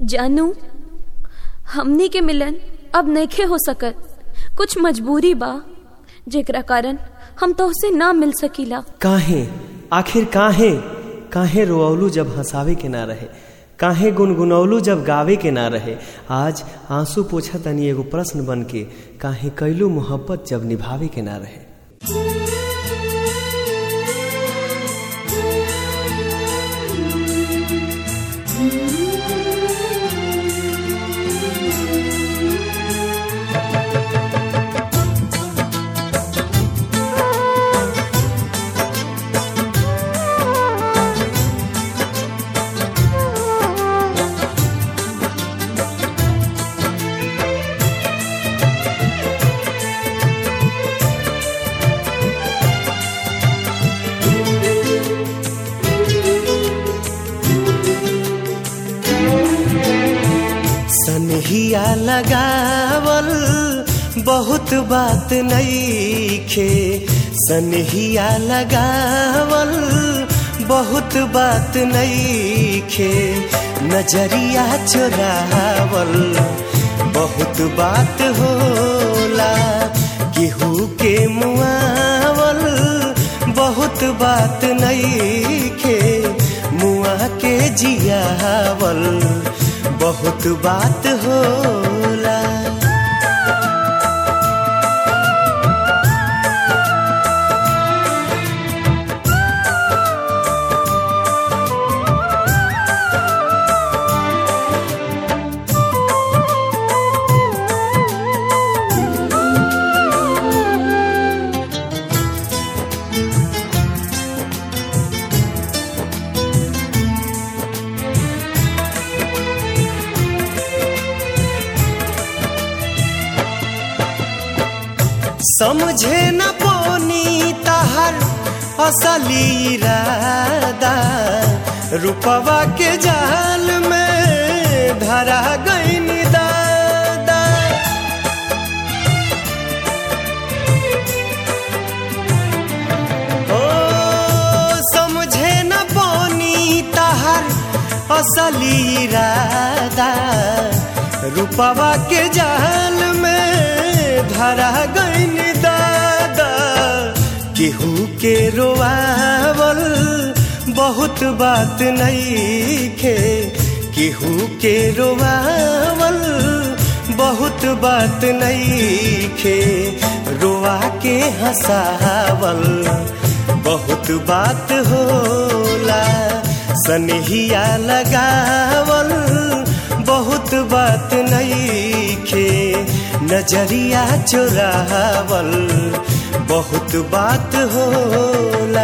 जानू हमनी के मिलन अब नइखे हो सकत कुछ मजबूरी बा जेकरा कारण हम तोहसे ना मिल सकीला काहे आखिर काहे काहे रोअलू जब हंसावे के ना रहे काहे गुनगुनौलू जब गावे के ना रहे आज आंसू पोछा तनी एगो प्रश्न बन के काहे कैलू मोहब्बत जब निभावे के ना रहे सनहिया लगावल बहुत बात नईखे सनहिया लगावल बहुत बात नईखे नजरिया चुरावल बहुत बात होला केहू के मुआवल बहुत बात नईखे मुआ के जियावल बहुत बात होला समझे न पोनी तहर असली इरादा रूपवा के जाल में धरा गई दादा ओ समझे न पोनी तहर असली इरादा रूपवा के जाल में धरा गईन दादा केहू के रोआवल बहुत बात नईखे केहू के रोआवल बहुत बात नईखे रोआ के हंसावल बहुत बात होला सनहिया लगावल बहुत बात नईखे नजरिया चुरावल बहुत बात होला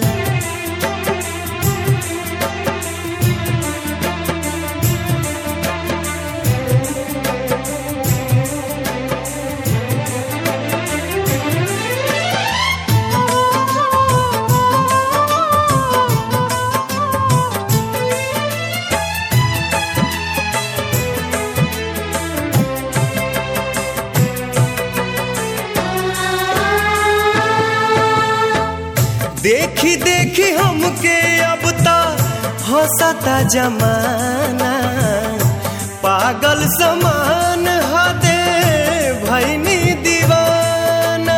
देखी देखी हमके अब तो हंसता जमाना पागल समान हदे भैनी दीवाना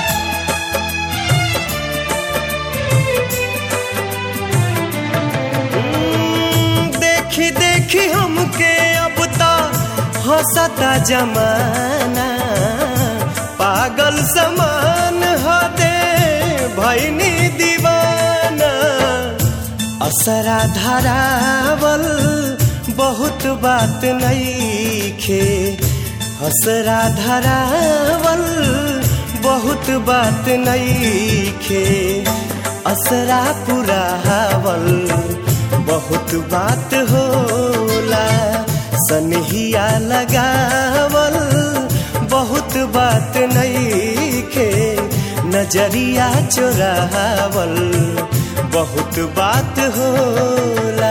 देखी देखी हमके अब तो हंसता जमाना पागल समान हदे भैनी दीवाना असरा धरावल बहुत बात नईखे असरा धरावल बहुत बात नईखे असरा पुरावल बहुत बात होला सनहिया लगावल बहुत बात नईखे नजरिया चुरावल बहुत बात होला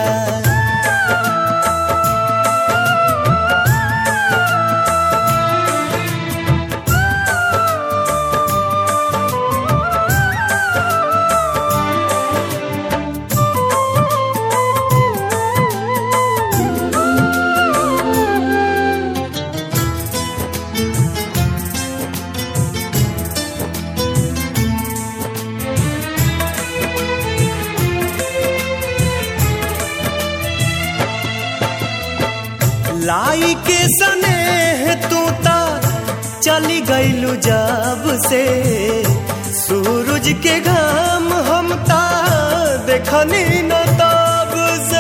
लाई के सने तू ता चली गईलू जब से सूरज के घाम हम ता देखनी न तब से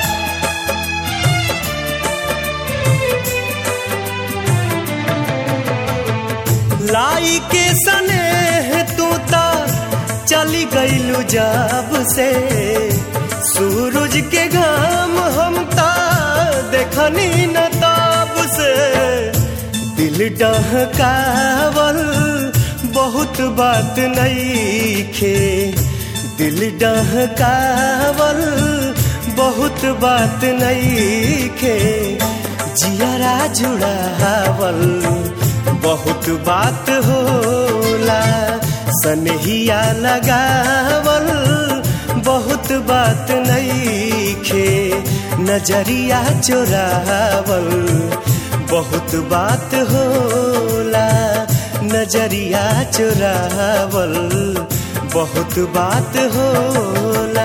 लाई के सने तू ता चली गईलू जब से सूरज के घाम हम ता देखनी न तब से दिल डहकावल बहुत बात नहीं खे दिल डहकावल बहुत बात नहीं खे जियरा जुड़ावल बहुत बात होला सनहिया लगावल बहुत बात नहीं खे नजरिया चोरावल बहुत बात होला नजरिया चोरावल बहुत बात होला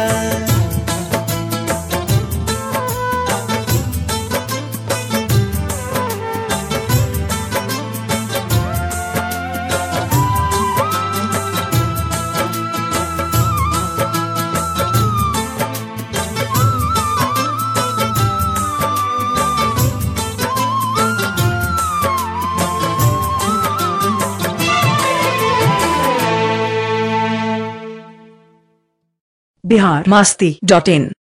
बिहार मस्ती डॉट इन